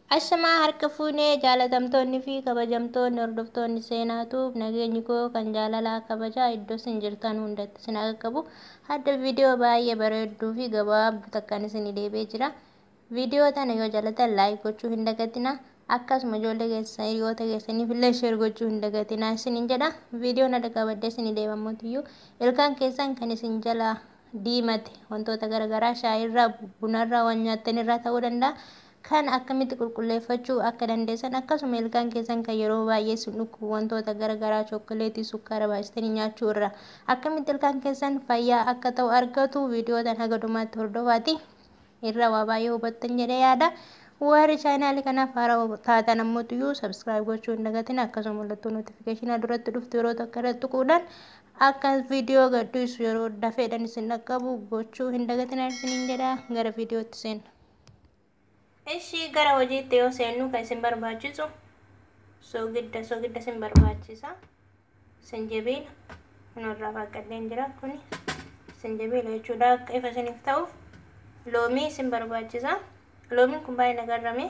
Ashamaa harka fuunee jaalatamtoonni fi kabajamtoonni hordoftoonni seenaatuuf nageenyi koo kan jaalalaa kabajaa iddoo isin jirtan hundatti isin akka qabu hadda viidiyoo baay'ee bareedduu fi gabaabduu takkaan isin deebee jira. Viidiyoo tana yoo jaalatan laayik gochuu hin dagatina. Akkasuma ijoollee keessan hiriyoota keessaniif illee sheer gochuu hin dagatina isinin jedha. Viidiyoon adda qabadde isin deemammotiyyuu ilkaan keessan kan isin jala diimate wantoota garaagaraa shaayirraa bunarraa waan nyaattanirraa ta'uu danda'a. kan akkamitti qulqulleeffachuu akka dandeessan akkasuma ilkaan keessan kan yeroo baay'ee isin dhukkubu wantoota garaagaraa chookoleetii sukkaara baay'istanii nyaachuu irra akkamitti ilkaan keessan fayyaa akka ta'u argatu viidiyoo tan haga dhumaatti hordofaati irra waa baay'ee hubattan jedhee yaada. Warri chaanaalii kanaaf haaraa taatan ammoo sabskiraayib gochuu hin dagatin akkasuma mallattoo nootifikeeshinaa duratti dhuftu yeroo tokko irratti tuquudhaan akka viidiyoo gadhiisu yeroo dafeedhaan isin dhaqqabu gochuu hin dagatin isiniin jedha gara viidiyootti seenna. Ishii gara hojiitti yoo seennu kan isin barbaachisu soogidda soogidda isin barbaachisa. Sinjabiila kanarraa faqqadeen jira kuni sinjabiila jechuudha akka ifa isiniif ta'uuf loomii isin barbaachisa. Loomiin kun baay'ee nagarrame.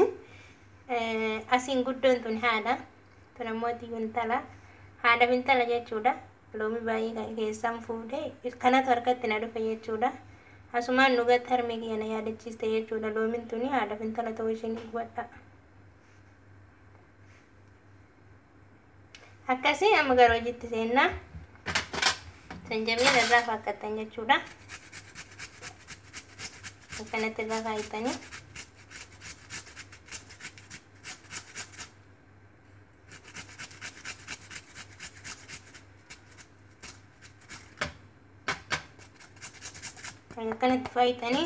Asiin guddoon tun haadha. Tun ammoo intala. Haadhaaf intala jechuudha. Loomii baay'ee keessaan fuudhee kanatu harkatti na dhufe jechuudha. Asumaan dhugatti harmee kiyya na yaadachiiste jechuudha. Loomiin tuni haadhaaf intala ta'uu isheen hubadha. Akkasii amma gara hojiitti seennaa. Sanjabiila irraa faakkattan jechuudha. Akkanatti irraa kaayitanii. akkanatti faayitanii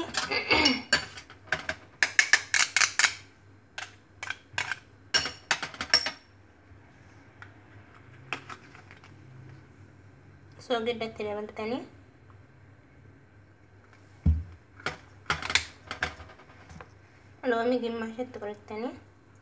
soogiddatti dabaltanii loomii gimmaashatti qorattanii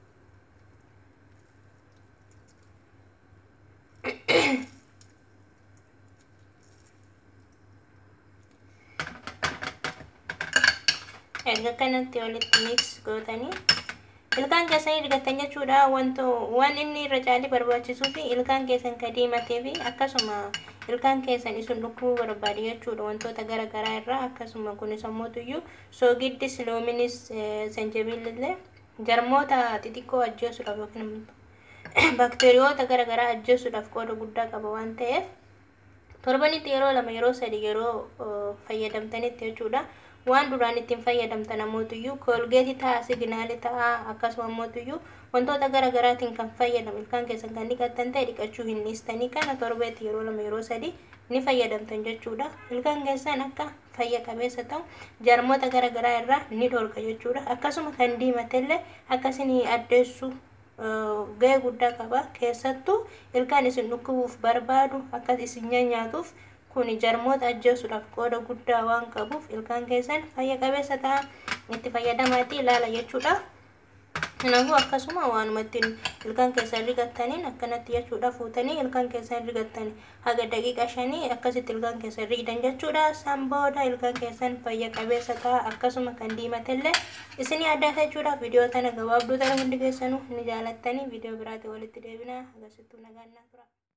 erga kanatti walitti mix gootanii ilkaan keessanii rigattan jechuudha wanto waan inni irra caalii barbaachisuu fi ilkaan keessan ka diimatee fi akkasuma ilkaan keessan isin dhukkubuu barbaadu jechuudha wantoota gara garaa irraa akkasuma kunis ammoo soogiddis loominis sanjabiilillee jarmoota xixiqqoo ajjeesuudhaaf yookiin baakteeriyoota gara garaa ajjeesuudhaaf qooda guddaa qaba waan ta'eef torbanitti yeroo lama yeroo sadi yeroo fayyadamtanitti jechuudha. waan duraan ittiin fayyadamtan ammoo koolgeetii ta'a signaalii ta'a akkasuma ammoo wantoota gara garaatiin kan fayyadamu ilkaan keessan kan dhiqattan ta'e dhiqachuu hin dhiistanii kana torbeetti yeroo lama yeroo sadi ni fayyadamtan jechuudha ilkaan keessan akka fayya qabeessa ta'u jarmoota gara garaa irraa ni dhorka jechuudha akkasuma kan diimatellee akkasiin addeessu gahee guddaa qaba keessattuu ilkaan isin dhukkubuuf barbaadu akka isin nyaatuuf kun jarmoota ajjeesuudhaaf qooda guddaa waan qabuuf ilkaan keessan fayya qabeessa ta'a itti fayyadamaatti ilaala jechuudha. Kanaafuu akkasuma waanuma ittiin ilkaan keessan rigattaniin akkanatti jechuudha fuutanii ilkaan keessan rigattanii haga daqiiqa shanii akkasitti ilkaan keessan rigdan jechuudha. San booda ilkaan keessan fayya qabeessa ta'a akkasuma kan diimatellee isinii adda jechuudha. Viidiyoo tana gabaabduu ta'e hundi keessanuu ni jaalattanii viidiyoo biraatti walitti deebina agarsiiftuu nagaan tura.